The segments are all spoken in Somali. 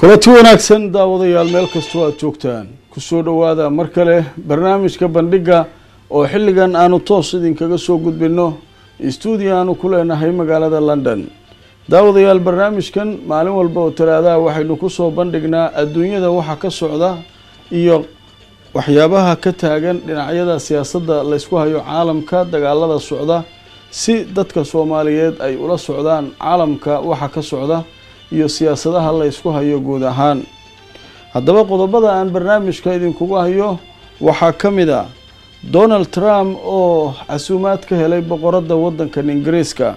kulanti wanaagsan daawadayaal meel kastoo aada joogtaan kusoo dhowaada mar kale barnaamijka bandhiga oo xilligan aanu toos idinkaga soo gudbino stuudio aanu ku leenahay magaalada london daawadayaal barnaamijkan maalin walba oo talaadaha waxaynu kusoo bandhignaa adduunyada waxa ka socda iyo waxyaabaha ka taagan dhinacyada siyaasadda laysku hayo caalamka dagaalada socda si dadka soomaaliyeed ay ula socdaan caalamka waxa ka socda iyo siyaasadaha la ysku hayo guud ahaan haddaba qodobada aan barnaamijka idinkugu hayo waxaa ka mid a donald trump oo casuumaad ka helay boqoradda waddankan ingiriiska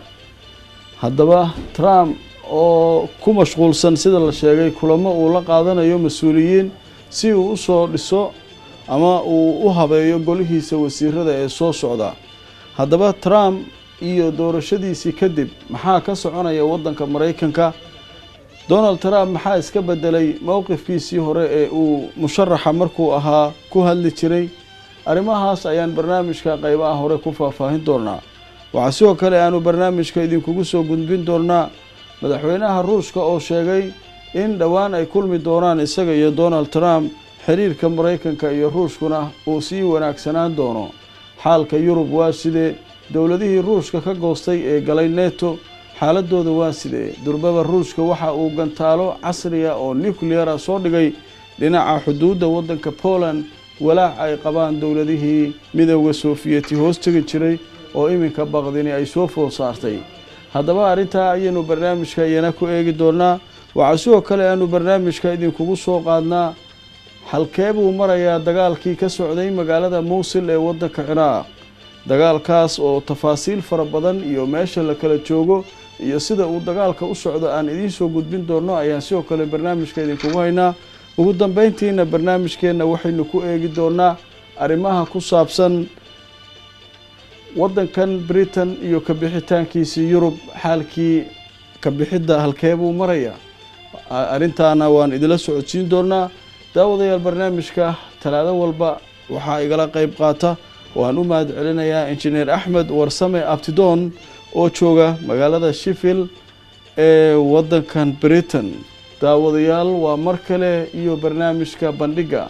haddaba trump oo ku mashquulsan sida la sheegay kulamo uu la qaadanayo mas-uuliyiin si uu usoo dhiso ama uu u habeeyo golihiisa wasiirada ee soo socda haddaba trump iyo doorashadiisii kadib maxaa ka soconaya waddanka maraykanka donald trump maxaa iska bedelay mowqifkiisii hore ee uu musharaxa markuu ahaa ku hadli jiray arrimahaas ayaan barnaamijka qeybaha hore ku faahfaahin doonaa waxaa sidoo kale aanu barnaamijka idinkugu soo gudbin doonaa madaxweynaha ruushka oo sheegay in dhowaan ay kulmi doonaan isaga iyo donald trump xiriirka maraykanka iyo ruushkuna uu sii wanaagsanaan doono xaalka yurub waa sidee dowladihii ruushka ka goostay ee galay neto xaaladooda waa sidee durbaba ruushka waxa uu gantaalo casriya oo nucleara soo dhigay dhinaca xuduudda waddanka poland walaac ay qabaan dowladihii midooda soofiyeti hoos tegi jiray oo iminka baqdini ay soo food saartay haddaba arrintaa ayaynu barnaamijka iyana ku eegi doonaa waxaa sidoo kale aanu barnaamijka idinkugu soo qaadnaa halkee buu marayaa dagaalkii ka socday magaalada muusil ee waddanka ciraaq dagaalkaas oo tafaasiil fara badan iyo meesha la kala joogo iyo sida uu dagaalka u socdo aan idiin soo gudbin doono ayaan sidoo kale barnaamijka idinkugu haynaa ugu dambeyntiina barnaamijkeenna waxaynu ku eegi doonaa arrimaha ku saabsan waddankan britain iyo kabixitaankiisii yurub xaalkii kabixidda halkee buu maraya arrintaana waan idila socodsiin doonaa daawadayaal barnaamijka talaado walba waxaa igala qeyb qaata waan u mahad celinayaa injineer axmed warsame abtidoon oo jooga magaalada sheffield ee waddankan britain daawadayaal waa mar kale iyo barnaamijka bandhigga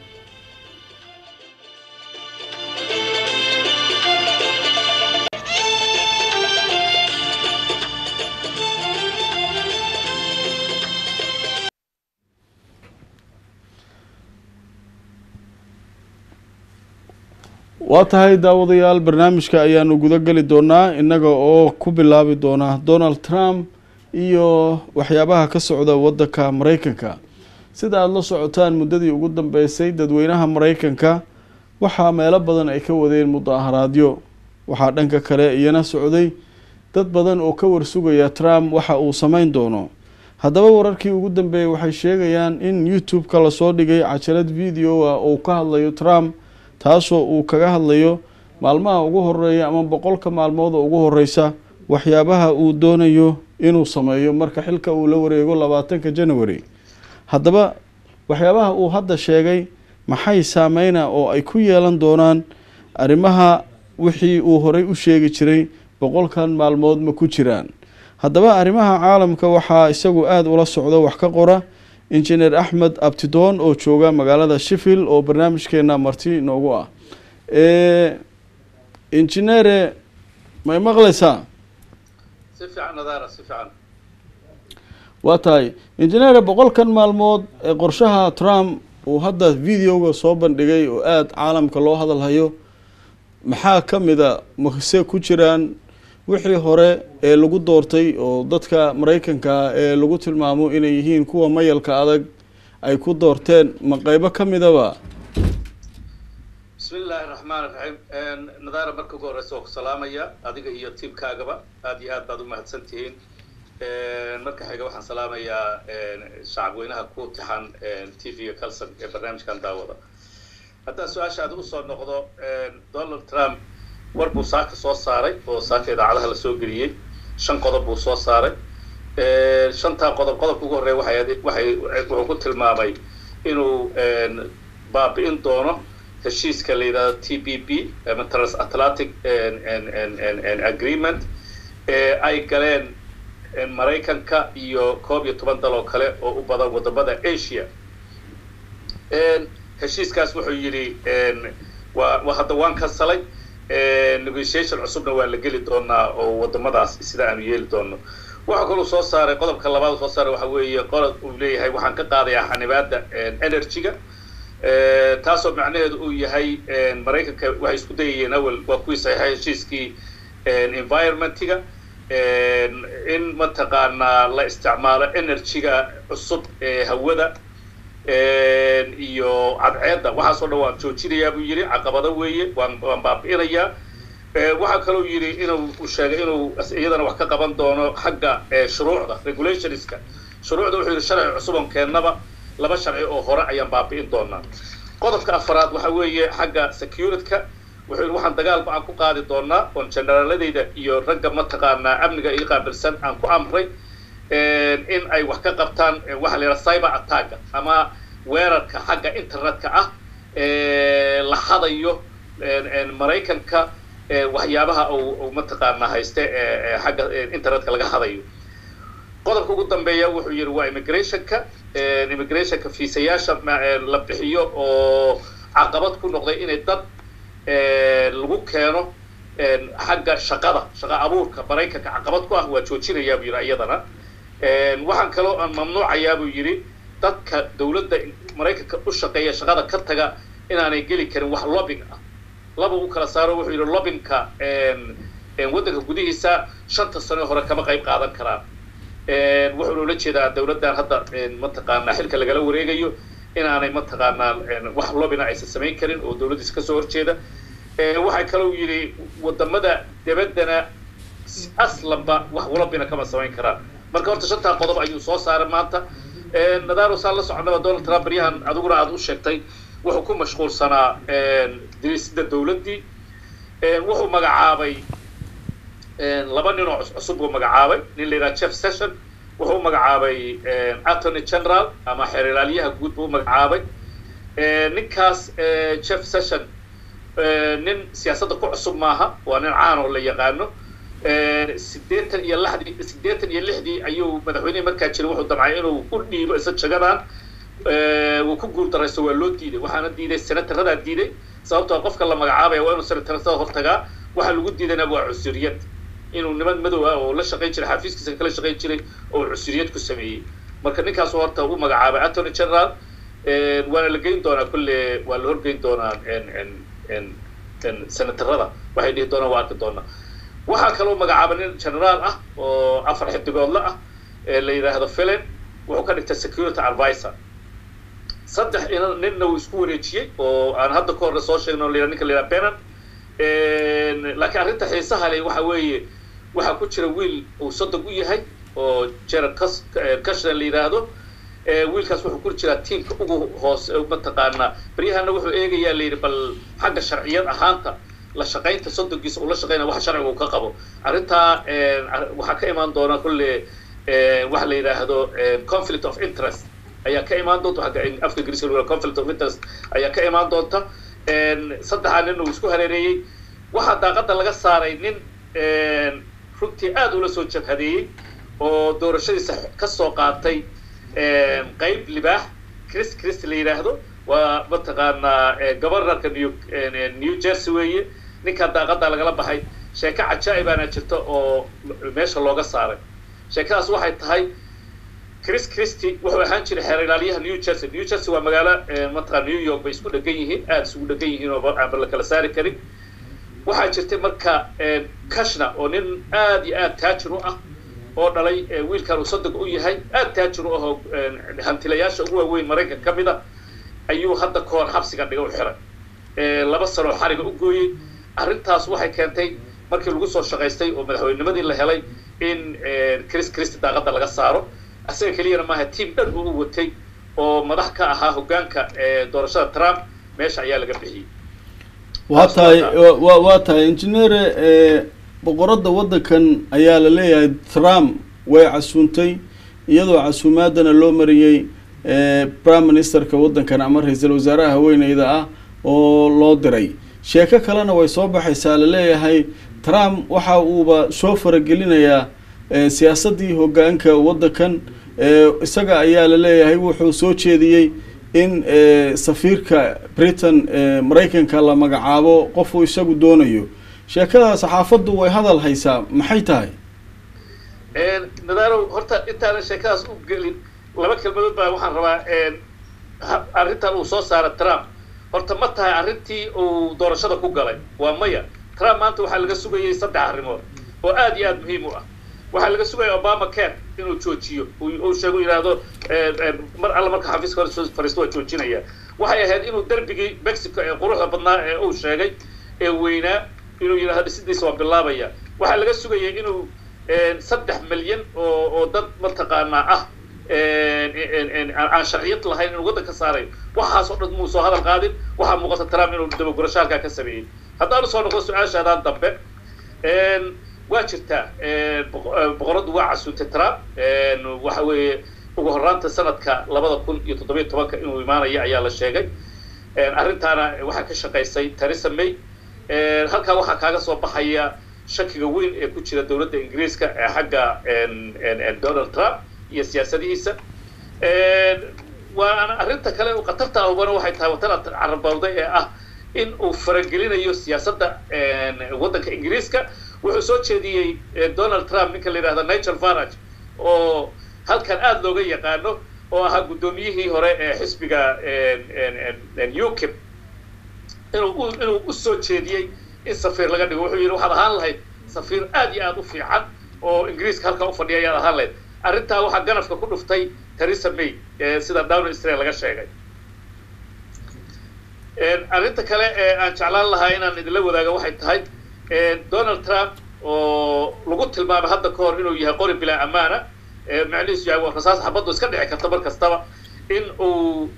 waa tahay daawadayaal barnaamijka ayaanu guda geli doonaa innaga oo ku bilaabi doona donald trump iyo waxyaabaha ka socda waddanka maraykanka sida aada la socotaan muddadii ugu dambeysay dadweynaha maraykanka waxaa meelo badan ay ka wadeen mudaharaadyo waxaa dhanka kale iyana socday dad badan oo ka warsugaya trump waxa uu sameyn doono haddaba wararkii ugu dambeeyey waxay sheegayaan in youtube-ka lasoo dhigay cajalad video ah oo ka hadlayo trump taasoo uu kaga hadlayo maalmaha ugu horeeya ama boqolka maalmood oo ugu horeysa waxyaabaha uu doonayo inuu sameeyo marka xilka uu la wareego labaatanka january haddaba waxyaabaha uu hadda sheegay maxay saameyna oo ay ku yeelan doonaan arrimaha wixii uu horey u sheegi jiray boqolkan maalmood ma ku jiraan haddaba arrimaha caalamka waxaa isagu aada ula socdo wax ka qora injineer axmed abtidoon oo jooga magaalada sheffield oo barnaamijkeena marti inoogu ah injineere may maqlaysaa si fiican nadaara si fiican waa tahay injineere boqolkan maalmood ee qorshaha trump uu hadda videoga soo bandhigay oo aada caalamka loo hadalhayo maxaa ka mida mase ku jiraan wixii hore ee lagu doortay oo dadka maraykanka ee lagu tilmaamo inay yihiin kuwa mayalka adag ay ku doorteen ma qeybo ka midaba bismi illaahi raxmaan iraxiim nadaara marka ugu horeysa waa ku salaamaya adiga iyo tiimkaagaba aada iyo aad baad u mahadsan tihiin marka xiga waxaan salaamayaa shacabweynaha ku tixan t v-ga calson ee barnaamijkan daawada haddaan su-aasha aad usoo noqdo donald trump war buu saaka soo saaray oo saaka idaacadaha lasoo geliyey shan qodob buu soo saaray shantaa qodob qodobka ugu horreya waxay waxay wuxuu ku tilmaamay inuu baabi'in doono heshiiska la yidhahdo t b b ama transatlantic agreement ee ay galeen maraykanka iyo koob iyo toban dal oo kale oo u badan wadamada asia heshiiskaas wuxuu yidhi waa hadda waan kansalay negotiation cusubna waa la geli doonaa oo wadamadaas sida aanu yeeli doono waxaa kaluu soo saaray qodobka labaad soo saaray waxa weeye qolod uu leeyahay waxaan ka qaadayaa xanibaadda energy-ga taasoo macnaheedu uu yahay maraykanka waxay isku dayayeen awel waa kuwii saxiixay heshiiskii environmentiga in mataqaanaa la isticmaalo energy-ga cusub ee hawada iyo cadceedda waxaasoo dhan waan joojinayaa buu yidhi caqabado weeye waan waan baabi'inayaa waxaa kaloo yidhi inuu sheegay inuu iyadana wax ka qaban doono xagga shuruucda regulationska shuruucda wuxuu yidhi sharci cusuban keennaba laba sharci oo hore ayaan baabi'in doonaa qodobka afaraad waxa weeye xagga securityka wuxuu yidhi waxaan dagaal ba-an ku qaadi doonaa oon generaladayda iyo ragga mataqaanaa amniga ii qaabilsan aan ku amray in ay wax ka qabtaan waxa la yidhaha cyber attacka ama weerarka xagga internetka ah la hadayo maraykanka waxyaabaha uu mataqaanaa hayste xagga internetka laga hadayo qodobka ugu dambeeya wuxuu yidhi waa immigrationka immigrationka fiisayaasha la bixiyo oo caqabad ku noqday inay dad lagu keeno xagga shaqada shaqa abuurka maraykanka caqabad ku ah waa joojinayaa buu yidhi iyadana waxaan kaloo aan mamnuucayaa buu yidhi dadka dawladda maraykanka u shaqeeya shaqada ka taga inaanay geli karin wax lobbing ah laba u kala saaro wuxuu yidhi lobbingka waddanka gudihiisa shanta sano hore kama qayb qaadan karaan wuxuuna ula jeedaa dawladdan hadda mataqaanaa xilka lagala wareegayo inaanay mataqaanaa wax lobbina aysan samayn karin oo dawladdiisa kasoo horjeeda waxaa kaloo yidhi wadamada dabaddana aslanba wax lobbina kama samayn karaan marka horta shantaa qodob ayuu soo saaray maanta nadaaro saan la soconaba donald trump baryahan adiguna aada u sheegtay wuxuu ku mashquulsanaa dirisida dawladdii wuxuu magacaabay laba nin oo cusub buu magacaabay nin la yidhaha jeff session wuxuu magacaabay attorney general ama xeeralaalyaha guud buu u magacaabay ninkaas jeff session nin siyaasadda ku cusub maaha waa nin caan oo la yaqaano siddeetan iyo lixdii siddeetan iyo lixdii ayuu madaxweynihii markaa jiray wuxuu damcay inuu u dhiibo isa jagadan wuu ku guul daraysto waa loo diiday waxaana diiday senataradaa diiday sababtoo qofka la magacaabaya waa inuu senatarada hortagaa waxaa lagu diidayna waa cusuriyad inuu niman madow ah oo la shaqayn jiray xafiiskiisa kala shaqayn jiray oo cusuriyad ku sameeyey marka ninkaasu horta u magacaabay attorney general waana la geyn doonaa kulle waa la horgeyn doonaa senatarada waxay dhihi doonaan waa arki doonaa waxaa kaloo magacaabay nin generaal ah oo afar xidigoodle ah ee la yidhaahdo philip wuxuu ka dhigtay security advisor saddex ninna uu isku wareejiyey oo aan hadda ka horre soo sheegno la ninka la yidhaha benan laakiin arrinta xiisaha leh waxa weeye waxaa ku jira wiil uu sodog u yahay oo jared cashna la yidhaahdo wiilkaas wuxuu ku jiraa tiamka ugu hoose mataqaanaa beryahana wuxuu eegayaa la yidhi bal xagga sharciyad ahaanta la shaqaynta soddonkiisa uu la shaqaynaya wax sharciga uu ka qabo arrintaa waxaa ka imaan doona kulle waxa la yidhaahdo conflict of interest ayaa ka imaan doonta afka ingiriiska lagu conflict of interest ayaa ka imaan doonta saddexaa nin uu isku hareereeyey waxaa daaqadda laga saaray nin runtii aad ula soo jabhadeeyey oo doorashadiisa ka soo qaatay qayb libaax chris chris la yidhaahdo waa mataqaanaa governorka new new jersey weeye ninkaa daaqadda lagala baxay sheeko cajaa'ibaana jirta oo meesha looga saaray sheekadaas waxay tahay chris christy wuxuu ahaan jiray xeer ilaalyaha new jersey new jersey waa magaalo mataqaa new york bay isku dhegan yihiin aada isugu dhegan yihiin oo aanba la kala saari karin waxaa jirtay marka kashna oo nin aad iyo aad taajir u ah oo dhalay wiilkan uu sadog u yahay aad taajir u ah oo hantilayaasha ugu waaweyn maraykan ka mid a ayuu hadda ka hor xabsiga dhiga u xiray laba sanoo xariga u gooyey arrintaas waxay keentay markii lagu soo shaqaystay oo madaxweynimadii la helay in chris christy daaqadda laga saaro asaga keliyana maaha tiam dhan uu u watay oo madax ka ahaa hoggaanka doorashada trump meesha ayaa laga bixiyey waa tahay wa waa tahay engineere boqoradda waddankan ayaa la leeyahay trump way casuuntay iyadoo casuumaadana loo mariyey prime ministerka waddankan ama ra-iisul wasaaraha haweeneyda ah oo loo diray sheeko kalena way soo baxaysaa la leeyahay trump waxa uuba soo faragelinayaa siyaasaddii hoggaanka waddankan isaga ayaa la leeyahay wuxuu soo jeediyey in safiirka britain maraykanka la magacaabo qofuu isagu doonayo sheekada saxaafaddu way hadal haysaa maxay tahay nadaaro horta intaanan sheekadaas u gelin laba kelmadood baa waxaan rabaa arrintan uu soo saara trump horta ma tahay arrintii uu doorashada ku galay waa maya trump maanta waxaa laga sugayay saddex arrimood oo aad iyo aad muhiim u ah waxaa laga sugaya obama care inuu joojiyo uu sheego yidhaahdo mar alla marka xafiiska hore soo fariisto waa joojinaya waxay ahayd inuu derbigii mexico ee quruxda badnaa ee uu sheegay ee weynaa inuu yidhahdo dhisidiisa waa bilaabaya waxaa laga sugayay inuu saddex milyan oo oo dad mataqaanaa ah aan sharciyad lahayn inuu waddan ka saarayo waxaas oo dhan muu soo hadal qaadin waxaa muuqata trump inuu dabagurasho halkaa ka sameeyey haddaan usoo noqdo su-aashaadaan dambe waa jirtaa boqoradu waa casuutay trump waxa weeye ugu horraanta sanadka labada kun iyo toddobiyo tobanka inuu imaanaya ayaa la sheegay arrintaana waxaa ka shaqaysay theresa may halkaa waxaa kaaga soo baxaya shakiga weyn ee ku jira dowladda ingiriiska ee xagga donald trump iyo siyaasadihiisa waana arrinta kale u khatarta ahubana waxay tahay watan carabawday ee ah in uu faragelinayo siyaasadda waddanka ingiriiska wuxuu soo jeediyey donald trump ninka la yidhahda nigel farage oo halkan aada looga yaqaano oo ahaa guddoomiyihii hore ee xisbiga ukip inuu inuu u soo jeediyey in safiir laga dhigo wuxuu yidhi waxaad ahaan lahayd safiir aad iyo aad u fiican oo ingiriiska halkaa u fadhiya ayaad ahaan lahayd arrintaa waxaa ganafka ku dhuftay theresa may sida down israel laga sheegay arrinta kale ee aan jeclaan lahaa inaan idinla wadaago waxay tahay donald trump oo lagu tilmaamay hadda ka hor inuu yahay qori bilaa amaana macnihiisu yahay rasaas xabaddu iska dhici karta mar kastaba in uu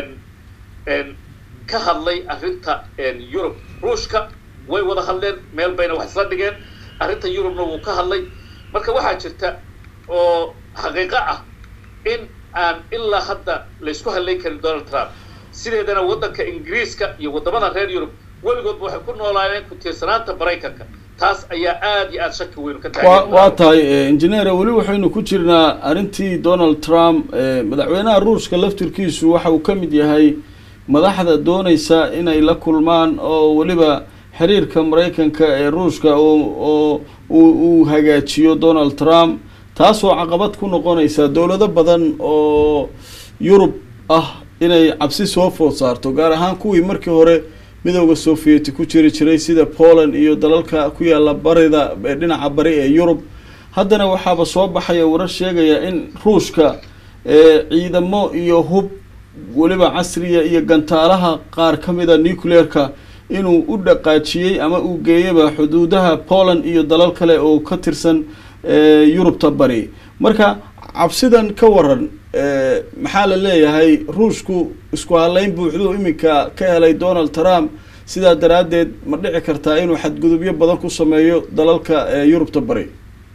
ka hadlay arrinta yurub ruushka way wada hadleen meel bayna wax isla dhigeen arrinta yurubna wuu ka hadlay marka waxaa jirta oo xaqiiqo ah in aan ilaa hadda laysku hadlayn karin donald trump sideedana waddanka ingiriiska iyo waddamada reer yurub weligoodba waxay ku noolaayeen ku tiirsanaanta maraykanka taas ayaa aad iyo aad shaki weyn ka wa waa tahay engineer weli waxaynu ku jirnaa arrintii donald trump madaxweynaha ruushka laftirkiisu waxa uu ka mid yahay madaxda doonaysa inay la kulmaan oo weliba xiriirka maraykanka ee ruushka oo uu hagaajiyo donald trump taasoo caqabad ku noqonaysa dowlado badan oo yurub ah inay cabsi soo food saarto gaar ahaan kuwii markii hore midooda sovieti ku jiri jiray sida poland iyo dalalka ku yaala barida dhinaca bari ee yurub haddana waxaaba soo baxaya warar sheegaya in ruushka ciidamo iyo hub weliba casriya iyo gantaalaha qaar ka mida nucleerka inuu u dhaqaajiyey ama uu geeyaba xuduudaha poland iyo dalal kale oo ka tirsan yurubta bari marka cabsidan ka waran maxaa la leeyahay ruushku isku halayn buuxduu iminka ka helay donald trump sidaa daraaddeed ma dhici kartaa inuu xadgudubyo badan ku sameeyo dalalka yurubta bari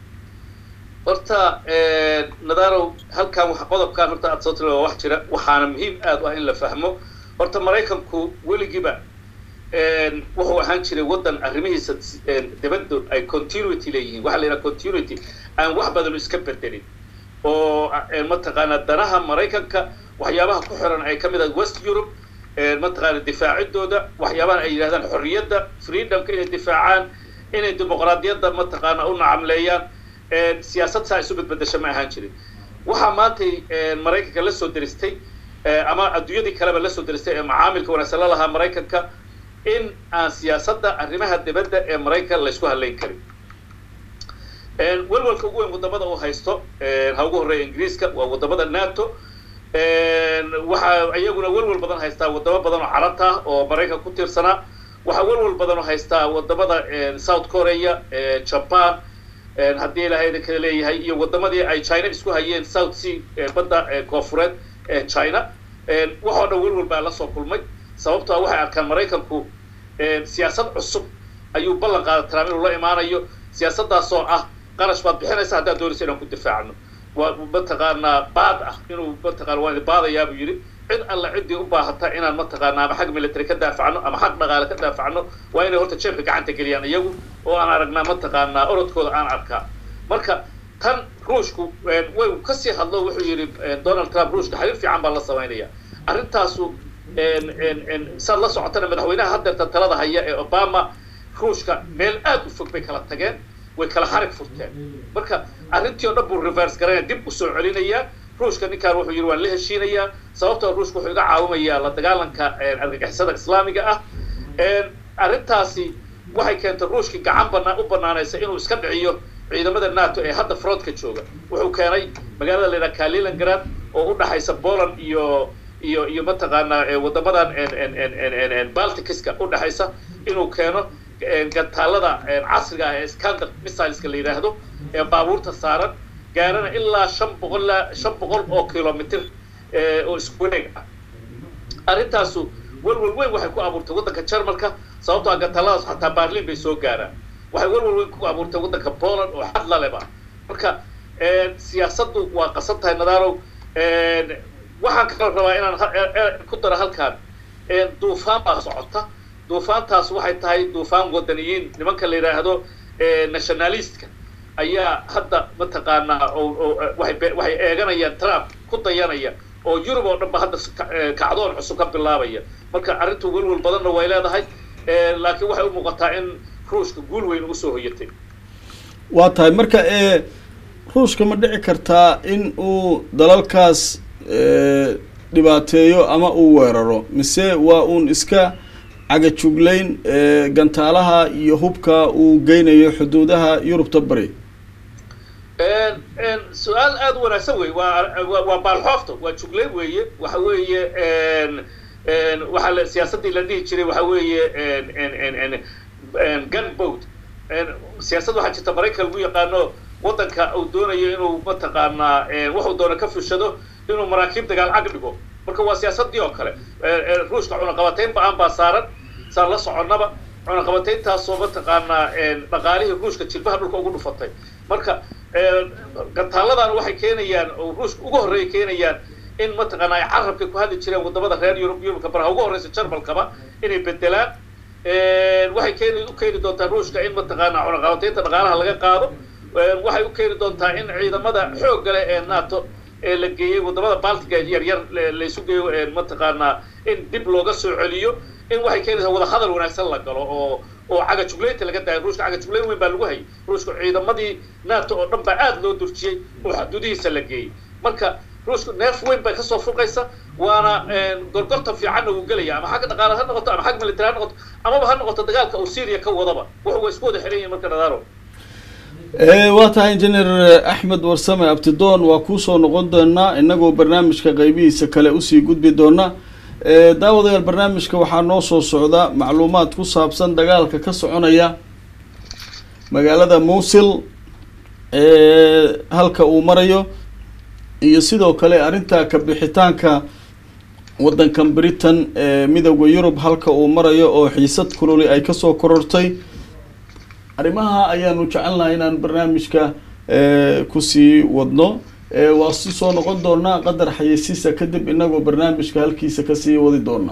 horta nadarow halkan wa qodobkan horta aad soo tiri waa wax jira waxaana muhiim aad u ah in la fahmo horta maraykanku weligiiba wuxuu ahaan jiray waddan arrimihiisa dibaddu ay continuity leeyihiin waxaa la yidhaha continuity aan wax badanu iska bedelin oo mataqaanaa danaha maraykanka waxyaabaha ku xiran ay ka mid ah west europe mataqaana difaacidooda waxyaabaha ay yidhahdaan xorriyadda freedomka inay difaacaan inay dimuqraadiyadda mataqaana u nacamleeyaan siyaasad saa isu bedbedesha ma ahaan jirin waxaa maantay maraykanka la soo deristay ama adduunyadii kaleba la soo deristay ee macaamilka wanaagsan la lahaa maraykanka in aan siyaasadda arrimaha dibadda ee maraykan laysku hadlayn karin welwalka ugu weyn waddamada uu haysto ha ugu horreeya ingiriiska waa waddamada nato waxaa iyaguna welwal badan haystaa waddamo badan oo carabta ah oo maraykan ku tiirsanaa waxaa welwal badan oo haystaa waddamada south korea japan haddii ilaahay kala leeyahay iyo waddamadii ay china isku hayeen south sea badda koofureed ee china waxoo dhan welwal baa la soo kulmay sababto a waxay arkaan maraykanku siyaasad cusub ayuu ballan qaada trump inuu la imaanayo siyaasaddaasoo ah qarash baad bixinaysa haddaad doonaysa inaan ku difaacno waa mataqaanaa baad ah inuu mataqana waan baadayaa buu yidhi cid alla ciddii u baahata inaan mataqaana ama xag military ka daafacno ama xag dhaqaale ka daafacno waa inay horta jeebka gacanta geliyaan iyagu oo aan aragnaa mataqaanaa orodkooda aan arkaa marka tan ruushku way kasii hadlo wuxuu yidhi donald trump ruushka xiriir fiican baa la samaynaya arrintaasu saad la socotana madaxweynaha haddeerta talada haya ee obama ruushka meel aad u fog bay kala tageen way kala xarig furteen marka arrintii o dhan buu reverse garanaya dib u soo celinayaa ruushka ninkaan wuxuu yidhi waan la heshiinayaa sababtoo ruushka wuxuu iga caawinayaa la dagaalanka argagixisada islaamiga ah arrintaasi waxay keentay ruushkii gacan banaa u banaanaysa inuu iska dhiciyo ciidamada nato ee hadda frontka jooga wuxuu keenay magaalada la yidhaha kaliningrad oo u dhaxaysa poland iyo iyo iyo mataqaanaa wadamadan balticska u dhaxaysa inuu keeno gantaalada casriga ah ee scander missileska la yidhaahdo ee baabuurta saaran gaarana ilaa shan boqol shan boqol oo kilomitr oo isku wareeg ah arrintaasu welwel weyn waxay ku abuurtay waddanka jarmalka sababtoo a gantaaladaas xataa barlin bay soo gaaraan waxay welwel weyn ku abuurtay waddanka poland oo xad laleba marka siyaasaddu waa qasan tahay nadarow waxaan kaloo rabaa inaan ku daro halkaan duufaan baa socota duufaantaas waxay tahay duufaan wadaniyiin nimanka la yidhaahdo nationalistka ayaa hadda mataqaanaa waxay eeganayaan trump ku dayanaya oo yurub oo dhan ba hadda kacdoon cusub ka bilaabaya marka arrintu welwel badanna way leedahay laakiin waxay u muuqataa in ruushka guul weyn ugu soo hoyatay waa tahay marka ruushka ma dhici kartaa in uu dalalkaas dhibaateeyo ama uu weeraro mise waa uun iska cagajuglayn gantaalaha iyo hubka uu geynayo xuduudaha yurubta bari su-aal aada u wanaagsan wey waa waa baalxoofta waa juglayn weeye waxa weeye waxaa la siyaasaddii la dhihi jiray waxa weeye gunboat siyaasad waxaa jirta maraykan lagu yaqaano waddanka uu doonayo inuu mataqaanaa wuxuu doono ka fushado inuu maraakiib dagaal cag dhigo marka waa siyaasaddii oo kale ruushka cunaqabatayn ba-aan baa saaran saan la soconnaba cunaqabatayntaasoo mataqaanaa dhaqaalihii ruushka jilbaha dhulka ugu dhufatay marka gantaalladan waxay keenayaan oo ruushka ugu horreeya keenayaan in mataqaana ay carabka ku hadli jireen wadamada reer yurub yurubka baraha ugu horreysa jarmalkaba inay bedelaan waxay keeni u keeni doontaa ruushka in mataqaana cunaqabataynta dhaqaalaha laga qaado waxay u keeni doontaa in ciidamada xoogga leh ee nato ee la geeyey wadamada baltiga yar yar laysu geeyo mataqaanaa in dib looga soo celiyo in waxay keenaysaa wada hadal wanaagsan la galo oo oo cagajuglaynta laga daayo ruushka cagajuglayn weyn baa lagu hayay ruushka ciidamadii nato oo dhan baa aada loo durjiyey oo xuduudihiisa la geeyey marka ruushka neef weyn bay kasoo fuqaysa waana gorgorta fiicanna wuu gelaya ama xagga dhaqaale ha noqoto ama xagga military ha noqoto amaba ha noqoto dagaalka uu syria ka wadaba wuxu way isku wada xiran yihin marka nadaaro waa tahay injineer axmed warsame abtidoon waa kuusoo noqon doonaa inagoo barnaamijka qeybihiisa kale usii gudbi doona daawadayaal barnaamijka waxaa noo soo socda macluumaad ku saabsan dagaalka ka soconaya magaalada muusil halka uu marayo iyo sidoo kale arrinta kabixitaanka waddankan britain ee midooda yurub halka uu marayo oo xiisad kululi ay kasoo korortay arrimaha ayaanu jecelnahay inaan barnaamijka kusii wadno waa si soo noqon doonaa qadar xayeysiisa kadib inagoo barnaamijka halkiisa kasii wadi doonaa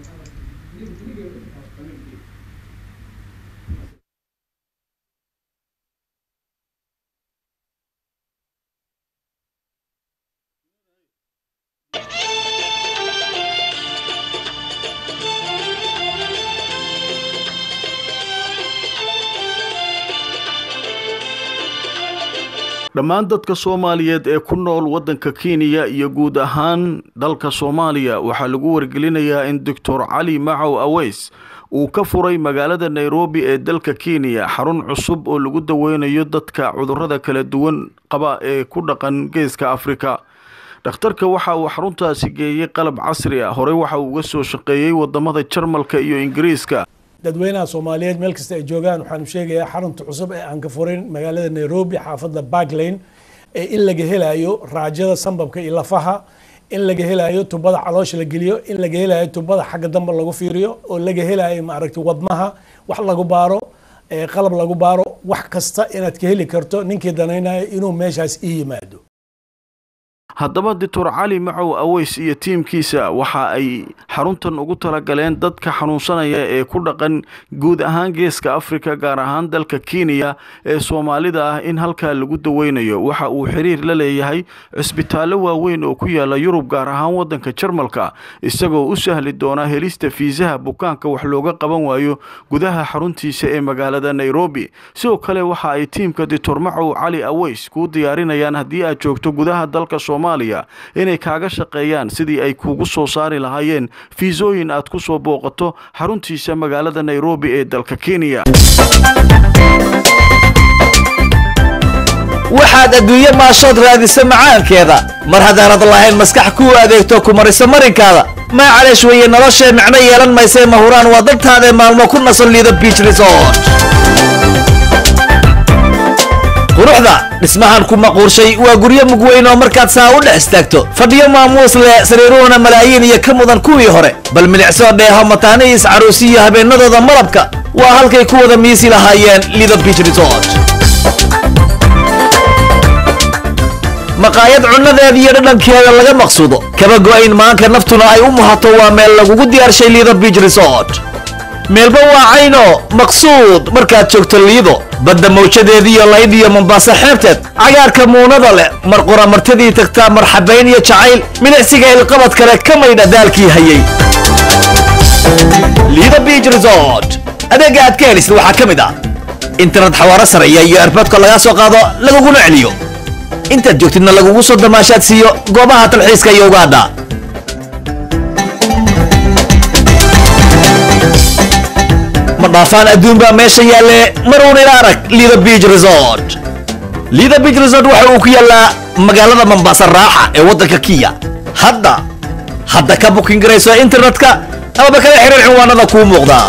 dhammaan dadka soomaaliyeed ee ku nool waddanka kenya iyo guud ahaan dalka soomaaliya waxaa lagu wargelinayaa in doctor cali macow aweys uu ka furay magaalada nairobi ee dalka kenya xarun cusub oo lagu daweynayo dadka cudurrada kala duwan qaba ee ku dhaqan geeska afrika dhakhtarka waxa uu xaruntaasi geeyey qalab casri ah horey waxa uu uga soo shaqeeyey wadamada jarmalka iyo ingiriiska dadweynaha soomaaliyeed meel kasta ay joogaan waxaanu sheegayaa xarunta cusub ee aan ka furin magaalada nairobi xaafadda barklane ee in laga helayo raajada sambabka iyo lafaha in laga helayo tubada caloosha la geliyo in laga helayo tubada xagga dambe lagu fiiriyo oo laga helayo maaragtay wadnaha wax lagu baaro qalab lagu baaro wax kasta inaad ka heli karto ninkii danaynayo inuu meeshaas ii yimaado haddaba doctor cali macow aweys iyo tiimkiisa waxa ay xaruntan ugu talagaleen dadka xanuunsanaya ee ku dhaqan guud ahaan geeska africa gaar ahaan dalka kenya ee soomaalida ah in halkaa lagu daweynayo waxa uu xiriir la leeyahay cisbitaallo waaweyn oo ku yaala yurub gaar ahaan wadanka jarmalka isagoo u sahli doona helista fiisaha bukaanka wax looga qaban waayo gudaha xaruntiisa ee magaalada nairobi sidoo kale waxa ay tiimka doctor macow cali aweys kuu diyaarinayaan haddii aad joogto gudaha dalka soomaaliya inay kaaga shaqeeyaan sidii ay kuugu soo saari lahaayeen fiisooyin aad ku soo booqato xaruntiisa magaalada nairobi ee dalka kenya waxaad adduunye maashood raadisa macaankeeda mar haddaanad lahayn maskax kuu adeegto ku marisa marinkaada maa caleesh weeye noloshee micno yeelan maysee mahuraan waa dadtaadae maalmo ku nasan liida biich resort quruxda dhismahan ku maquurshay waa guryo mugweyn oo markaad saa u dhex istaagto fadhiyo maamuus leh sariiruhuna malaayiin iyo ka mudan kuwii hore bal milicsoo dheeho mataanihiis caruusiyo habeennadooda malabka waa halkay ku wada miisi lahaayeen liida biich resort maqaayad cunnadeeda iyo dhadhankeeda laga maqsuudo kaba go'ayn maanka naftuna ay u muhato waa meel lagugu diyaarshay liido biich resort meelba waa cayno maqsuud markaad joogto liido badda mawjadeediiyo layd iyo mombaaso xeebteed cagaarka muunada leh mar qura martidii tagtaa marxabayn iyo jacayl milicsiga ilqabad kale ka maydha daalkii hayay liido biich resort adeegga aad ka helisid waxaa ka mid ah internet xawaaro sareeya iyo erboodka lagaa soo qaado laguguna celiyo intaad joogtidna lagugu soo damaashaad siiyo goobaha talxiiska iyo ugaadha ma dhaafaan adduun baa meesha yaalle maruun ila arag liida biich resort liida biich resort waxa uu ku yaallaa magaalada mambaasa raaxa ee waddanka kiya hadda hadda ka bukin garayso internetka amaba kala xiriir cinwaanada kuu muuqda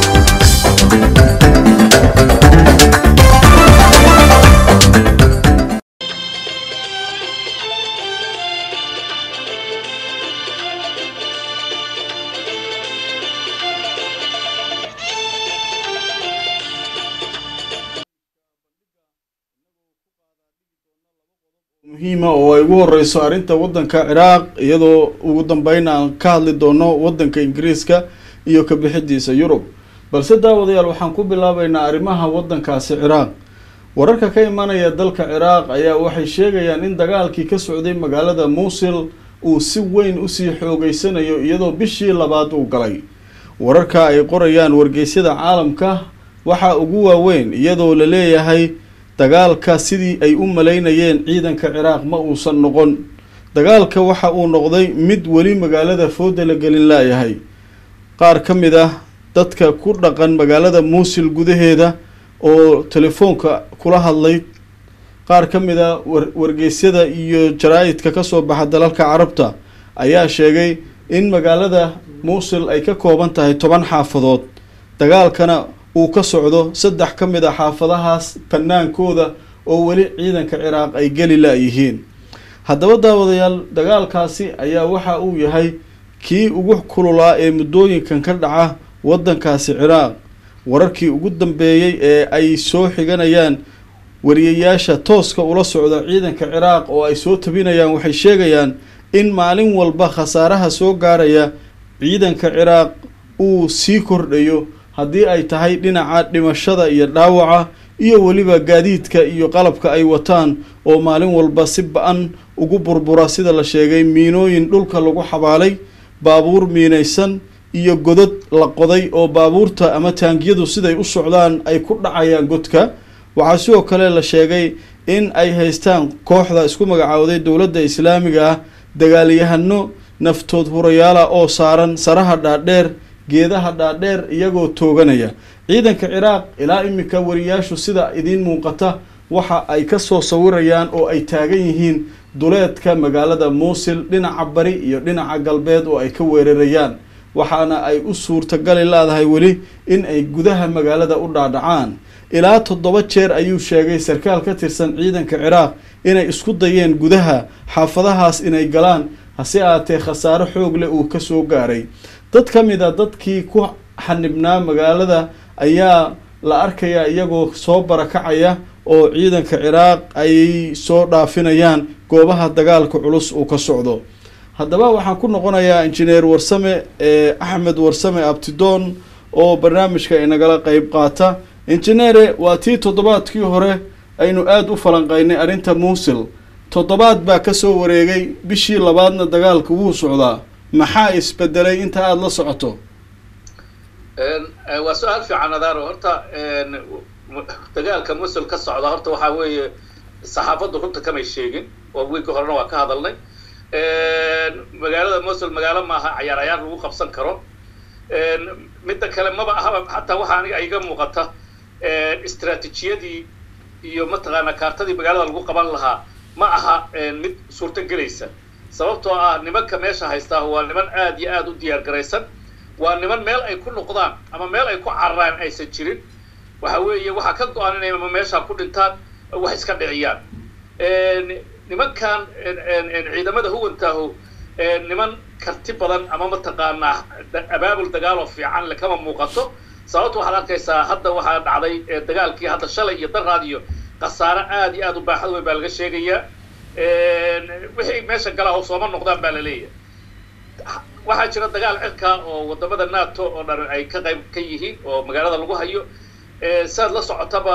muhiima oo ay ugu horeyso arrinta waddanka ciraaq iyadoo ugu dambeyn aan ka hadli doono waddanka ingiriiska iyo ka bixidiisa yurub balse daawadayaal waxaan ku bilaabeynaa arrimaha waddankaasi ciraaq wararka ka imanaya dalka ciraaq ayaa waxay sheegayaan in dagaalkii ka socday magaalada muusil uu si weyn usii xoogeysanayo iyadoo bishii labaad uu galay wararka ay qorayaan wargeysyada caalamka waxaa ugu waaweyn iyadoo la leeyahay dagaalka sidii ay u malaynayeen ciidanka ciraaq ma uusan noqon dagaalka waxa uu noqday mid weli magaalada fooda la gelin laayahay qaar ka mid ah dadka ku dhaqan magaalada muusil gudaheeda oo telefoonka kula hadlay qaar ka mid a wargeysyada iyo jaraa-idka kasoo baxa dalalka carabta ayaa sheegay in magaalada muusil ay ka kooban tahay toban xaafadood dagaalkana uu ka socdo saddex ka mid a xaafadahaas banaankooda oo weli ciidanka ciraaq ay geli la-yihiin haddaba daawadayaal dagaalkaasi ayaa waxa uu yahay kii ugu kululaa ee muddooyinkan ka dhaca waddankaasi ciraaq wararkii ugu dambeeyey ee ay soo xiganayaan wariyayaasha tooska ula socda ciidanka ciraaq oo ay soo tabinayaan waxay sheegayaan in maalin walba khasaaraha soo gaaraya ciidanka ciraaq uu sii kordhayo haddii ay tahay dhinaca dhimashada iyo dhaawaca iyo weliba gaadiidka iyo qalabka ay wataan oo maalin walba si ba-an ugu burbura sida la sheegay miinooyin dhulka lagu xabaalay baabuur miinaysan iyo godad la qoday oo baabuurta ama taangiyadu siday u socdaan ay ku dhacayaan godka waxaa sidoo kale la sheegay in ay haystaan kooxda isku magacaawday dowladda islaamiga ah dagaalyahano naftood hurayaala oo saaran saraha dhaadheer geedaha dhaadheer iyagoo tooganaya ciidanka ciraaq ilaa iminka wariyaashu sida idiin muuqata waxa ay kasoo sawirayaan oo ay taagan yihiin duleedka magaalada muusil dhinaca bari iyo dhinaca galbeed oo ay ka weerarayaan waxaana ay u suurtagali leedahay weli in ay gudaha magaalada u dhaadhacaan ilaa toddoba jeer ayuu sheegay sarkaal ka tirsan ciidanka ciraaq inay isku dayeen gudaha xaafadahaas inay galaan hase aatee khasaaro xoog leh uu kasoo gaaray dad ka mid a dadkii ku xanibnaa magaalada ayaa la arkayaa iyagoo soo barakacaya oo ciidanka ciraaq ay soo dhaafinayaan goobaha dagaalka culus uu ka socdo haddaba waxaan ku noqonayaa injineer warsame ee axmed warsame abtidoon oo barnaamijka inagala qeyb qaata injineere waa tii toddobaadkii hore aynu aada u falanqaynay arrinta muusil toddobaad baa kasoo wareegay bishii labaadna dagaalka wuu socdaa maxaa isbedelay inta aada la socoto waa su-aal fiican adaaro horta dagaalka musul ka socda horta waxaa weeye saxaafaddu runta kamay sheegin oo wiigga horena waa ka hadalnay magaalada musul magaalo maaha cayaar cayaar lagu qabsan karo midda kale maba ahaba xataa waxaa aniga iga muuqata istraatijiyadii iyo mataqaana kaartadii magaalada lagu qaban lahaa ma aha mid suurto gelaysa sababtoo ah nimanka meesha haystaa waa niman aad iyo aada u diyaar garaysan waa niman meel ay ku noqdaan ama meel ay ku cararaan aysan jirin waxa weeye waxaa ka go-an inay ama meesha ku dhintaan wax iska dhiciyaan nimankan ciidamada huwantaahu niman karti badan ama mataqaanaa abaabul dagaaloo fiican le kama muuqato sababta waxaad arkaysaa hadda waxaa dhacday dagaalkii hadda shalay iyo daraad iyo khasaare aad iyo aad u baaxad weyn baa laga sheegayaa wixii meesha galaa oo sooma noqdaan baa la leeyahay waxaa jira dagaal cirka oo wadamada nato oo dhan ay ka qayb ka yihiin oo magaalada lagu hayo siaad la socotaba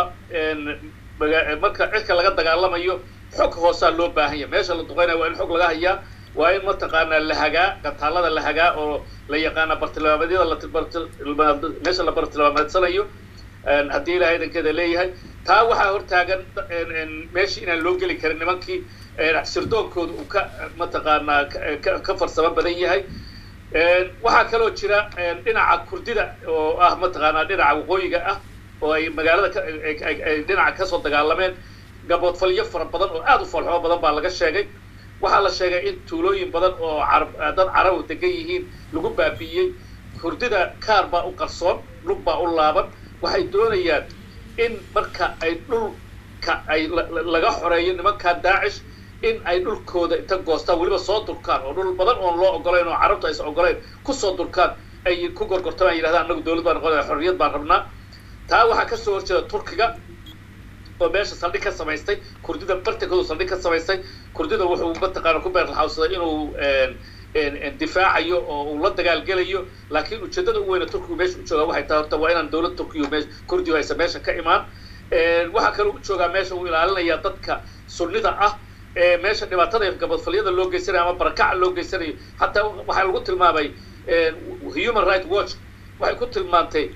marka cirka laga dagaalamayo xog hoosaa loo baahan yahay meesha la duqeynaya waa in xog laga hayaa waa in mataqaanaa la hagaa gataalada la hagaa oo la yaqaana bartilmaameedyada meesha la bartilmaameedsanayo haddii ilahay idankeeda leeyahay taa waxaa hortaagan meeshii inaan loo geli karin nimankii sirdoonkooda uu ka mataqaanaa ka farsamo badan yahay waxaa kaloo jira dhinaca kurdida oo ah mataqaanaa dhinaca waqooyiga ah oo ay magaalada ay dhinaca kasoo dagaalameen gaboodfalyo fara badan oo aada u foolxumo badan baa laga sheegay waxaa la sheegay in tuulooyin badan oo carab dad carabu degan yihiin lagu baabi'iyey kurdida kaar baa u qarsoon lug baa u laaban waxay doonayaan in marka ay dhulka ay laga xoreeyo nimankan daacish in ay dhulkooda inta goostaan weliba soo durkaan oo dhul badan oon loo ogolayn oo carabtu aysan ogolayn kusoo durkaan ay ku gorgortamaan yidhahdaan annagu dawlad baan noqonaya xorriyad baan rabnaa taa waxaa kasoo horjeeda turkiga oo meesha saldhig ka samaystay kurdida bartankoodu saldhig ka samaystay kurdida wuxuu mataqaana ku beerlaxawsaday inuu difaacayo oo uu la dagaalgelayo laakiin ujeedada u weyna turkigu meesha u joogaa waxay tahay horta waa inaan dawlad turkiyu me kurdigu aysan meesha ka imaan waxaa kaloo u joogaa meesha uu ilaalinaya dadka sunnida ah ee meesha dhibaatada gabadfalyada loo geysanayo ama barakaca loo geysanayo hataa waxaa lagu tilmaamay human right watch waxay ku tilmaantay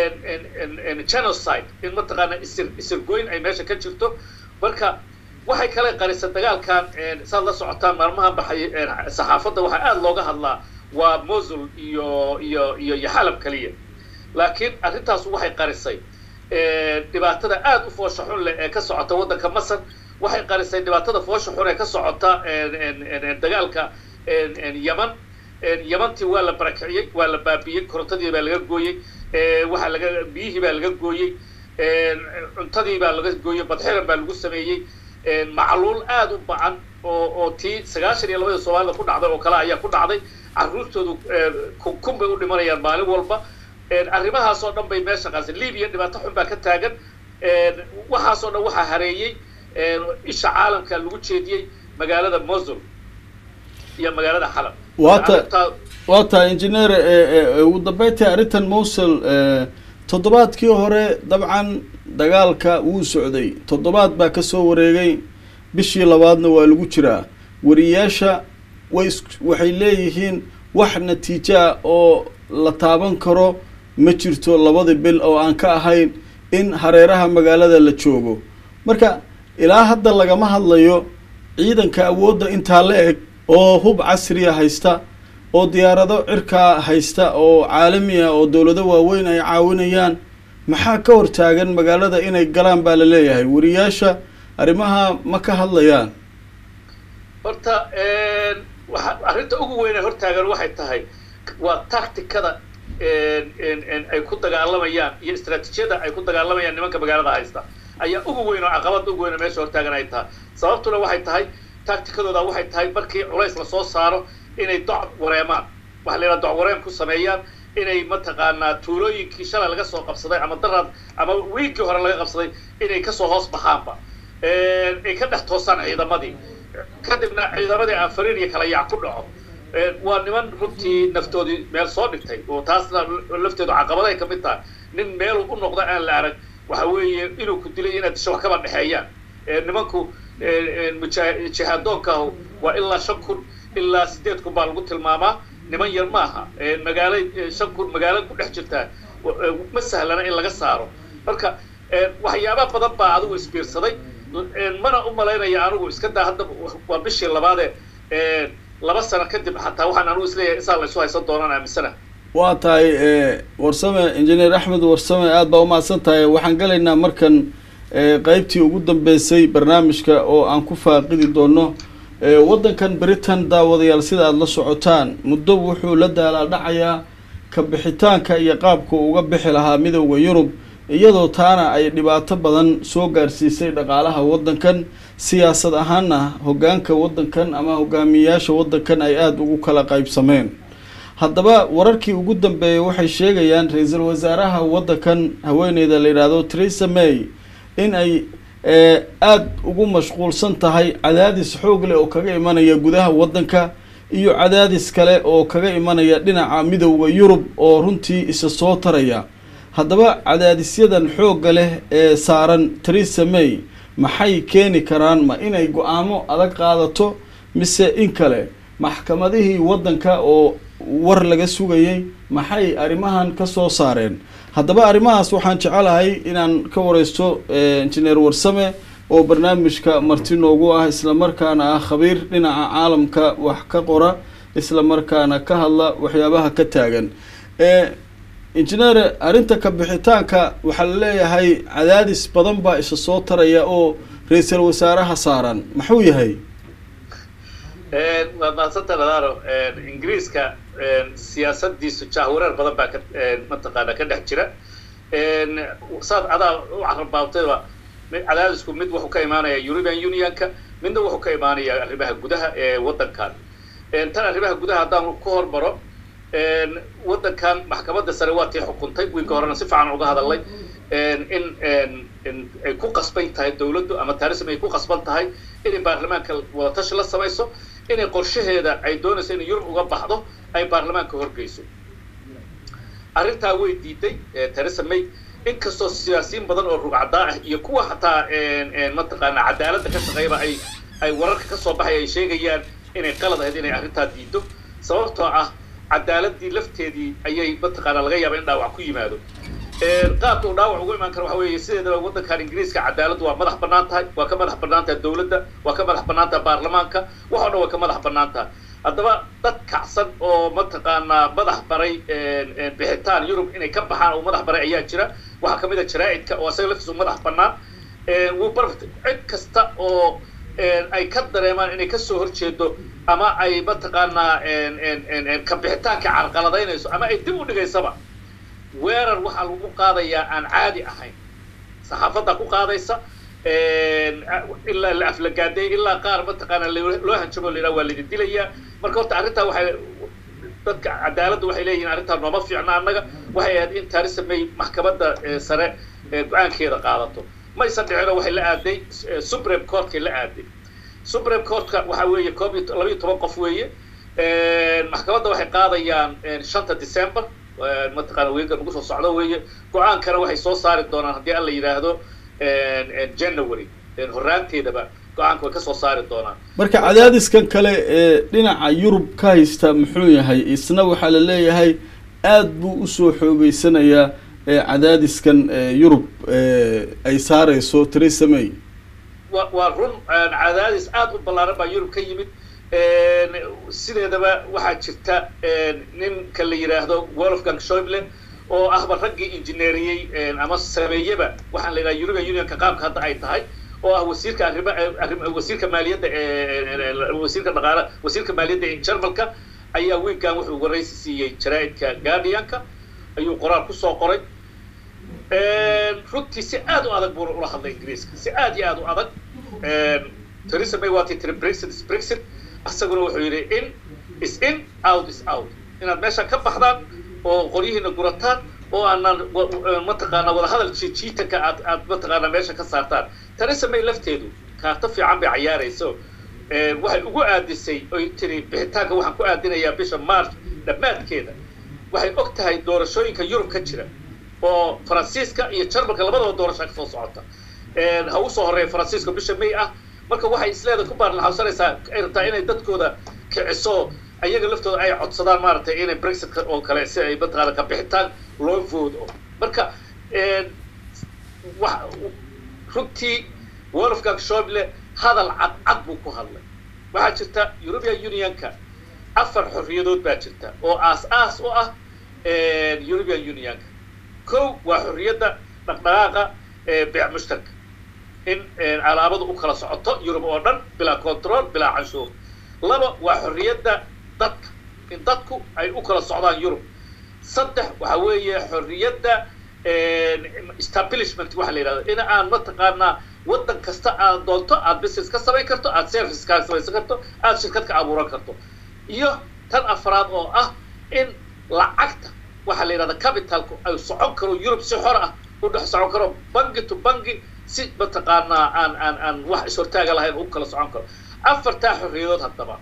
genocide in mataqaana isir isirgoyn ay meesha ka jirto marka waxay kale qarisay dagaalkan saad la socotaan maalmahan baxay saxaafadda waxaa aada looga hadlaa waa mosul iyo iyo iyo iyo xalab keliya laakiin arrintaas waxay qarisay dhibaatada aada u foosha xun leh ee ka socota waddanka masar waxay qarisay dhibaatada foosha xun ee ka socota dagaalka yeman yemantii waa la barakiciyey waa la baabiyey korontadii baa laga gooyey waxaa laga biyihii baa laga gooyey cuntadii baa laga gooyey badxiran baa lagu sameeyey macluul aada u bacan oo oo tii sagaashan iyo labada soomaalida ku dhacday oo kale ayaa ku dhacday carruurtoodu kun bay u dhimanayaan maalin walba arrimahaasoo dhan bay meesha qaasay libiya dhibaato xun baa ka taagan waxaasoo dhan waxaa hareeyey isha caalamka lagu jeediyey magaalada mosul iyo magaalada xalab waata waa tahay injineer ugu dambeyntii arrintan mosul toddobaadkii hore dabcan dagaalka wuu socday toddobaad baa kasoo wareegay bishii labaadna waa lagu jiraa wariyaasha way waxay leeyihiin wax natiijo ah oo la taaban karo ma jirto labadii bil oo aan ka ahayn in hareeraha magaalada la joogo marka ilaa hadda lagama hadlayo ciidanka awoodda intaa la eg oo hub casriya haysta oo diyaarado cirkaa haysta oo caalami ah oo dowlado waaweyn ay caawinayaan maxaa ka hortaagan magaalada inay galaan baa la leeyahay wariyaasha arrimaha ma ka hadlayaan horta waa arrinta ugu weyne hortaagan waxay tahay waa tacticada ay ku dagaalamayaan iyo istraatijiyada ay ku dagaalamayaan nimanka magaalada haysta ayaa ugu weyn oo caqabada ugu weyn oo meesha hortaagan ay tahay sababtuna waxay tahay tacticadooda waxay tahay markii culays lasoo saaro inay doc wareemaan waxa la yidhaha doc wareem ku sameeyaan inay mataqaanaa tuulooyinkii shalay laga soo qabsaday ama daraad ama wiigii hore laga qabsaday inay kasoo hoos baxaanba ay ka dhex toosaan ciidamadii kadibna ciidamadii aanfariin iyo kala yaac ku dhaco waa niman runtii naftoodii meel soo dhigtay oo taasna lafteedu caqabaday ka mid tahay nin meelu u noqda aan la arag waxa weeye inuu ku dilay inaad disho wax kaba dhexeeyaan nimanku jihaadoonka waa ilaa shan kun ilaa sideed kun baa lagu tilmaamaa niman yar maaha magaalo shan kun magaalo ku dhex jirtaa ma sahlana in laga saaro marka waxyaaba badan baa adigu isbiirsaday mana u malaynaya anigu iska daa hadda waa bishii labaade laba sano kadib xataa waxaan anigu isleeyahay insaa laysu haysan doonaan aaminsana waa tahay warsame injineer axmed warsame aada baa umahadsan tahay waxaan galaynaa markan qeybtii ugu dambeysay barnaamijka oo aan ku faaqidi doono waddankan britain daawadayaal sida aada la socotaan muddo wuxuu la daalaa dhacayaa ka bixitaanka iyo qaabka uga bixi lahaa midowda yurub iyadoo taana ay dhibaato badan soo gaarsiisay dhaqaalaha waddankan siyaasad ahaana hoggaanka waddankan ama hogaamiyeyaasha waddankan ay aada ugu kala qaybsameen haddaba wararkii ugu dambeeyay waxay sheegayaan ra-iisul wasaaraha waddankan haweeneyda la yidhaahdo theresa may in ay aada ugu mashquulsan tahay cadaadis xoog leh oo kaga imanaya gudaha waddanka iyo cadaadis kale oo kaga imanaya dhinaca midowda yurub oo runtii isa soo taraya haddaba cadaadisyadan xoogga leh ee saaran theresa may maxay keeni karaan ma inay go-aamo adag qaadato mise in kale maxkamadihii waddanka oo war laga sugayay maxay arrimahan ka soo saareen haddaba arrimahaas waxaan jecelahay inaan ka wareysto injineer warsame oo barnaamijka marti noogu ah islamarkaana ah khabiir dhinaca caalamka wax ka qora islamarkaana ka hadla waxyaabaha ka taagan injineer arrinta ka bixitaanka waxaa la leeyahay cadaadis badan baa isa soo taraya oo ra-iisul wasaaraha saaran maxuu yahay waad mahadsanta nadaaro ingiriiska siyaasadiisu jahwareer badan baa ka mataqaana ka dhex jira saad adaa u carabaabatayba cadaadisku mid wuxuu ka imaanaya european unionka midna wuxuu ka imaanaya arrimaha gudaha ee waddankan tan arrimaha gudaha haddaan ku hormaro waddankan maxkamadda sare waa tii xukuntay wiilka horena si fiican uga hadalay in ay ku qasban tahay dawladdu ama tarism ay ku qasban tahay inay baarlamaanka wadatashi la samayso inay qorshaheeda ay doonayso inay yurub uga baxdo ay baarlamaanka horgeyso arrintaa way diiday theresa may inkastoo siyaasiyiin badan oo rugcadaa ah iyo kuwa xataa mataqaana cadaaladda ka shaqeeyaba ay ay wararka ka soo baxay ay sheegayaan inay qalad ahayd inay arrintaa diido sababtoo ah cadaaladii lafteedii ayay mataqaana laga yaaba in dhaawac ku yimaado qaabka uu dhaawac ugu imaan karo waxa weeye sideedaba waddankan ingiriiska cadaaladdu waa madax bannaan tahay waa ka madax bannaan tahay dawladda waa ka madax bannaan tahay baarlamaanka wax o dhan waa ka madax bannaan tahay haddaba dad kacsan oo mataqaanaa madax baray bixitaan yurub inay ka baxaan oo madax baray ayaa jira waxaa kamid a jaraa'idka oo asaga laftiisu madax bannaan wuu barft cid kasta oo ay ka dareemaan inay kasoo horjeedo ama ay mataqaanaa ka bixitaanka carqaladaynayso ama ay dib u dhigaysaba weerar waxaa lagu qaadayaa aan caadi ahayn saxaafadda ku qaadaysa ilaa la aflagaaday ilaa qaar mataqaana loo hanjabo la yidhaha waa laidin dilayaa marka horta arrintaa waxay dadka cadaaladda waxay leeyihin arrintaa nooma fiicna annaga waxay ahayd in theresa may maxkamadda sare go-aankeeda qaadato maysan dhicino waxay la aaday supreme courtkay la aaday supreme courtka waxa weeye koob iyo labayo toban qof weeye maxkamadda waxay qaadayaan shanta december mataqaana weegan ugu soo socdo weeye go-aankana waxay soo saari doonaan haddii alla yidhaahdo january horaanteedaba go-aanka way ka soo saari doonaan marka cadaadiskan kale ee dhinaca yurub ka haysta muxuu yahay isna waxaa la leeyahay aada buu usoo xoogeysanayaa cadaadiskan yurub ay saareyso theresa may wa waa run cadaadis aada u ballaaran baa yurub ka yimid sideedaba waxaa jirta ninka la yidhaahdo wolfgang shoible oo ahba raggii injineeriyey ama sameeyeba waxaan la yidhaha european unionka qaabka hadda ay tahay oo ah wasiirka arrima wasiirka maaliyadda wasiirka dhaqaala wasiirka maaliyadda ee jarmalka ayaa wiilkan wuxuu waraysi siiyey jaraa'idka guardianka ayuu qoraal kusoo qoray runtii si aad u adag buuna ula hadlay ingiriiska si aad iyo aad u adag theresa may waa tii tiri brexit is brexit asaguna wuxuu yidhi in is in out is out inaad meesha ka baxdaan oo qoryihiina gurataan oo aanan mataqaanaa wadahadal jiijiitanka aad aad mataqaanaa meesha ka saartaan theresa may lafteedu kaarto fiican bay cayaarayso waxay ugu aadisay oy tiri bixitaanka waxaan ku aadinayaa bisha march dhammaadkeeda waxay og tahay doorashooyinka yurub ka jira oo faransiiska iyo jarmalka labadaba doorasha ka soo socota ha usoo horeeya faransiiska bisha may ah marka waxay isleeda ku baarlaxawsanaysaa ay rabtaa inay dadkooda kiciso ayaga laftooda ay codsadaan maaragtay inay brexitka oo kale si ay mataqaana ka bixitaan loo voodo marka wa runtii wolfgang shoble hadal cadcad buu ku hadlay waxaa jirta european unionka afar xorriyadood baa jirta oo aas-aas u ah european unionka kow waa xorriyadda dhaqdhaqaaqa beec mushtarka in calaamadu u kala socoto yurub oo dhan bilaa control bilaa canshuur laba waa xorriyadda dadka in dadku ay u kala socdaan yurub saddex waxa weeye xorriyadda establishment waxa la yidhahdo in aan mataqaanaa waddan kasta aad doonto aad business ka samayn karto aad service ka samaysan karto aad shirkad ka abuuran karto iyo tan afraad oo ah in lacagta waxaa la yidhahda capitalku ay socon karo yurub si xor ah u dhex socon karo bangi to bangi si mataqaanaa aan aan aan wax ishortaaga lahayn u kala socon karo afartaa xorriyadood haddaba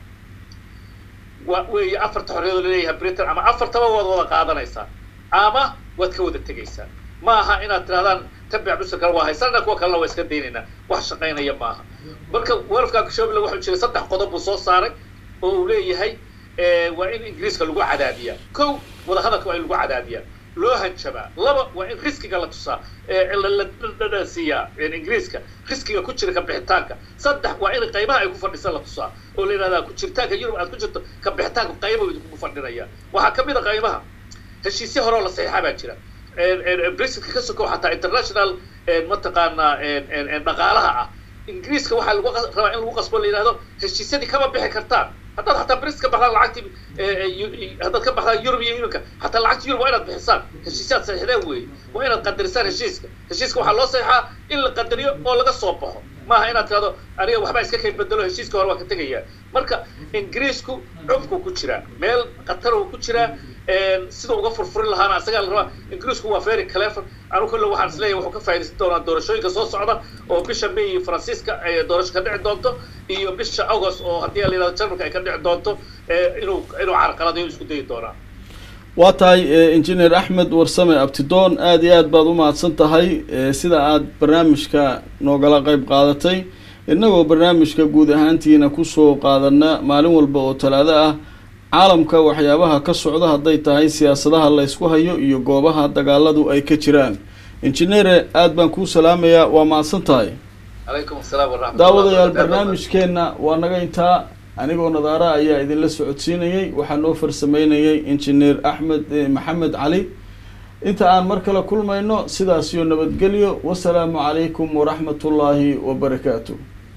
wa weeye afarta xorriyadood laleeyahay britain ama afartaba waad wada qaadanaysaa ama waad ka wada tegaysaa ma aha inaad tirahdaan tabic musirkana waa haysanana kuwa kalena waa iska daynaynaa wax shaqaynaya maaha marka wolfgang shoble wuxuu jiray saddex qodob buu soo saaray oo uu leeyahay waa in ingiriiska lagu cadaadiyaa kow wadahadalka waa in lagu cadaadiyaa loo hanjabaa laba waa in riskiga la tusaa la siiyaa ingiriiska riskiga ku jira ka bixitaanka saddex waa in qaybaha ay ku fadhisan la tusaa oo la yidhahdaa ku jiritaanka yurub aad ku jirto ka bixitaanka qayba idinku fadhinaya waxaa ka mid a qaybaha heshiisyo horeo la saxiixa baa jira brexitka ka sokow xataa international mataqaanaa dhaqaalaha ah ingiriiska waxaa lagu rabaa in lagu qasbo la yidhahdo heshiisyadii kama bixi kartaan haddaad xataa bris ka baxdaan lacagtii haddaad ka baxdaan yurub iyo iminka xataa lacagta yurub waa inaad bixisaan heshiisyaad saxiixdeen weeye waa inaad qadarisaan heshiiska heshiiska waxaa loo saxiixaa in la qadariyo oo laga soo baxo maaha inaad tirahdo aniga waxbaa iska kay bedelo heshiiska hore waa ka tegayaa marka ingiriisku cubku ku jiraa meel qataruu ku jiraa sida uga furfurin lahaana asagaa la rabaa ingiriisku waa very clever anu kolle waxaan isleeyahay wuxuu ka faaidaysan doonaa doorashooyinka soo socda oo bisha may iyo faransiiska doorasho ka dhici doonto iyo bisha august oo haddii la yidhahdo jarmalka ay ka dhici doonto inuu inuu carqaladayo isku dayi doonaa waa tahay engineer axmed warsame abtidoon aada iyo aad baad u mahadsan tahay sida aad barnaamijka noogala qeyb qaadatay innagoo barnaamijka guud ahaantiina kusoo qaadana maalin walba oo talaado ah caalamka waxyaabaha ka socda hadday tahay siyaasadaha la ysku hayo iyo goobaha dagaaladu ay ka jiraan injineere aada baan kuu salaamayaa waa mahadsan tahay calaykum asalaam waraxmat daawadayaal barnaamijkeenna waa naga intaa anigoo nadaara ayaa idinla socodsiinayay waxaa noo farsameynayay injineer axmed maxamed cali inta aan mar kale kulmayno sidaasiyo nabadgelyo wasalaamu calaykum waraxmatullaahi wabarakaatu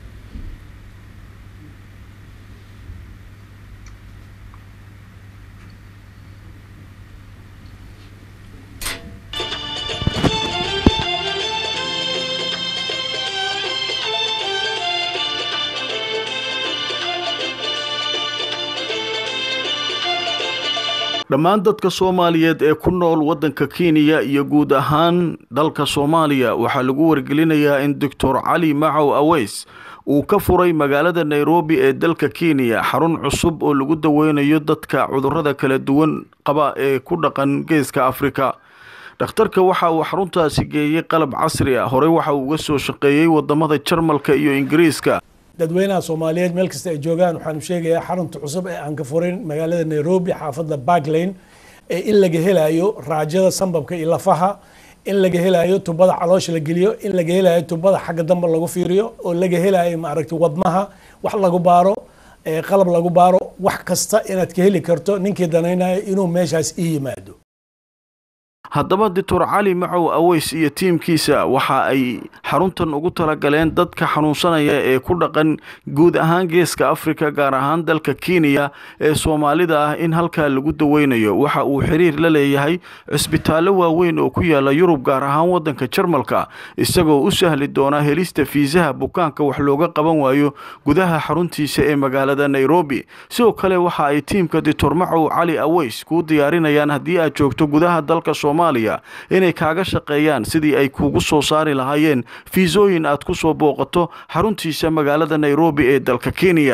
dhammaan dadka soomaaliyeed ee ku nool waddanka kenya iyo guud ahaan dalka soomaaliya waxaa lagu wargelinayaa in doctor cali macow aweys uu ka furay magaalada nairobi ee dalka kenya xarun cusub oo lagu daweynayo dadka cudurrada kala duwan qaba ee ku dhaqan geeska afrika dhakhtarka waxa uu xaruntaasi geeyey qalab casri ah horey waxa uu uga soo shaqeeyey wadamada jarmalka iyo ingiriiska dadweynaha soomaaliyeed meel kasta ay joogaan waxaanu sheegayaa xarunta cusub ee aan ka furin magaalada nairobi xaafadda barklane ee in laga helayo raajada sambabka iyo lafaha in laga helayo tubada caloosha la geliyo in laga helayo tubada xagga dambe lagu fiiriyo oo laga helayo maaragtay wadnaha wax lagu baaro qalab lagu baaro wax kasta inaad ka heli karto ninkii danaynayo inuu meeshaas ii yimaado haddaba doctor cali macow aweys iyo tiimkiisa waxa ay xaruntan ugu talagaleen dadka xanuunsanaya ee ku dhaqan guud ahaan geeska africa gaar ahaan dalka kenya ee soomaalida ah in halkaa lagu daweynayo waxa uu xiriir la leeyahay cisbitaallo waaweyn oo ku yaala yurub gaar ahaan wadanka jarmalka isagoo u sahli doona helista fiisaha bukaanka wax looga qaban waayo gudaha xaruntiisa ee magaalada nairobi sidoo kale waxa ay tiimka doctor macow cali aweys kuu diyaarinayaan haddii aad joogto gudaha dalka soomaaliya inay kaaga shaqeeyaan sidii ay kuugu soo saari lahaayeen fiisooyin aad ku soo booqato xaruntiisa magaalada nairobi ee dalka kenya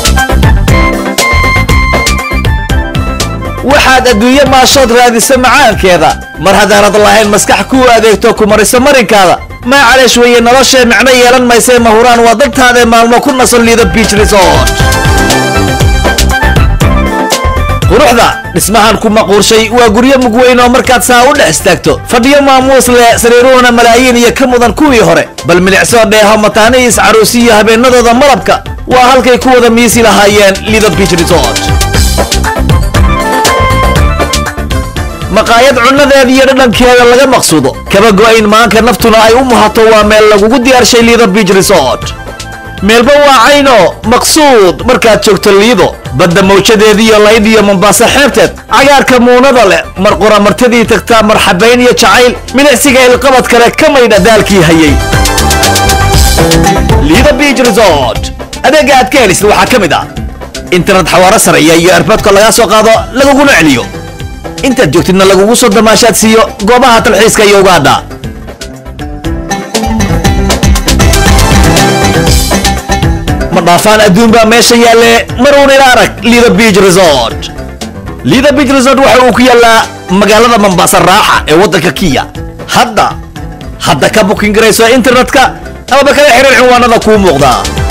waxaad adduunye maashood raadisa macaankeeda mar haddaanad lahayn maskax kuu adeegto ku mariso marinkaada maacaleesh weeye noloshee micno yeelan maysee mahuraan waa dadtaadae maalmo ku nasan liida biich resort quruxda dhismahan ku maquurshay waa guryo mugweyn oo markaad saa u dhex istaagto fadhiyo maamuus leh sariiruhuna malaayiin iyo ka mudan kuwii hore bal milicsoo dheeho mataanihiis caruusi iyo habeennadooda malabka waa halkay ku wada miisi lahaayeen liida biich resort maqaayad cunnadeeda iyo dhadhankeeda laga maqsuudo kaba go'ayn maanka naftuna ay u muhato waa meel lagugu diyaarshay liido biich resort meelba waa cayno maqsuud markaad joogto liido badda mawjadeediiyo layd iyo mombaaso xeebteed cagaarka muunada leh mar qura martidii tagtaa marxabayn iyo jacayl milicsiga ilqabad kale ka maydha daalkii hayay liido biich resort adeegga aad ka helisid waxaa ka mid ah internet xawaaro sareeya iyo erboodka lagaa soo qaado laguguna celiyo intaad joogtidna lagugu soo damaashaad siiyo goobaha talxiiska iyo ugaadha ma dhaafaan adduun baa meesha yaalle maruun ila arag liida biich resort liida biich resort waxa uu ku yaallaa magaalada mambaasa raaxa ee waddanka kiya hadda hadda ka bukin garayso internetka amaba kala xiriir cinwaanada kuu muuqdaa